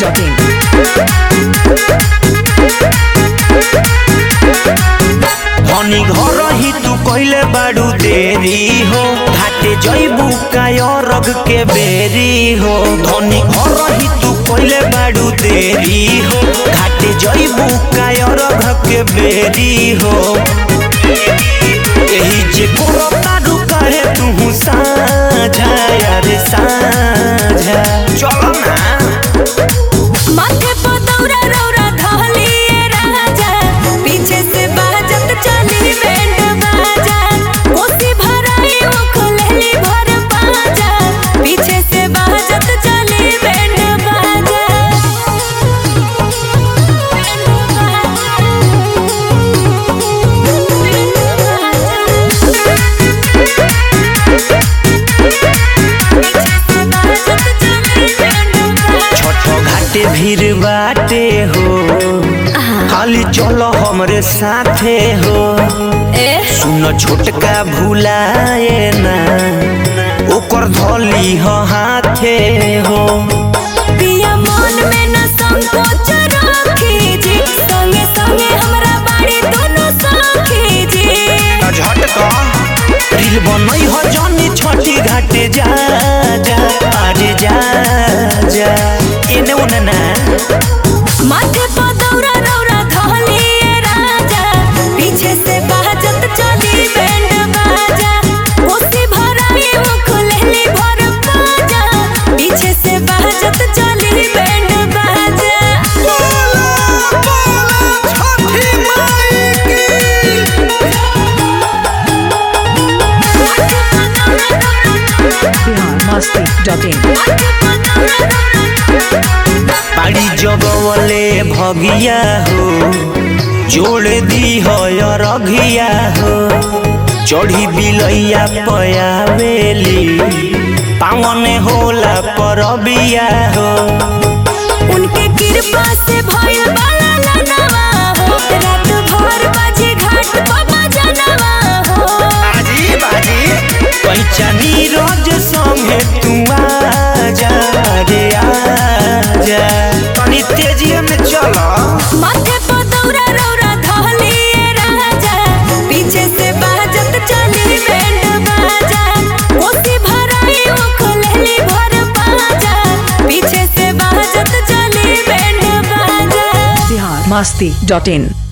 biharmasti.in धनी घर ही तू कइले बाड़ू देरी हो घाटे जइबू काय रग के बेरी हो धनी घर ही तू कइले बाड़ू देरी हो घाटे जइबू काय रग के बेरी हो एही जे कोनो तारू कहे तू साझा यार साझा चलो ना माथे पर दौरा रौरा धहलिए राजा पीछे से बाजत चली बैंड बाजा कोसी भराई वो खुलेली भर बाजा पीछे से बाजत चली बैंड बाजा छठ घाटे भीड़ बाटे हो खाली चलो हमरे साथे हो सुन छोटका भुलाए ना ओकर धोली हो हाथे हो पिया मन में न संकोच राखी जी संगे संगे हमरा बाड़ी दोनों साखी जी झटका रील बनई हो जनी छठी घाटे जा जा अरे जा जा एने ओने ना माथे पर दौरा रौरा धहलिए राजा पीछे से बाजत चली बैंड बाजा कोसी भराई वो खुलेली भर बाजा पीछे से बाजत चली बैंड बाजा biharmasti.in पाड़ी जगवले भगिया हो जोड़ दी हो रघिया हो चढ़ी बिलैया पयावेली पावन होला परबिया हो उनके कृपा से भइल बाला लनवा हो रात भर बाजी घाट बाबा जनवा हो बाजी बाजी पैचा नीरज संगे तू आजा रे आजा तनी तेजिया में चलो माथे पर दौरा रौरा धहलिए राजा पीछे से बाजत चली बैंड बाजा कोसी भराई वो खुलेली भर बाजा पीछे से बाजत चली बैंड बाजा biharmasti.in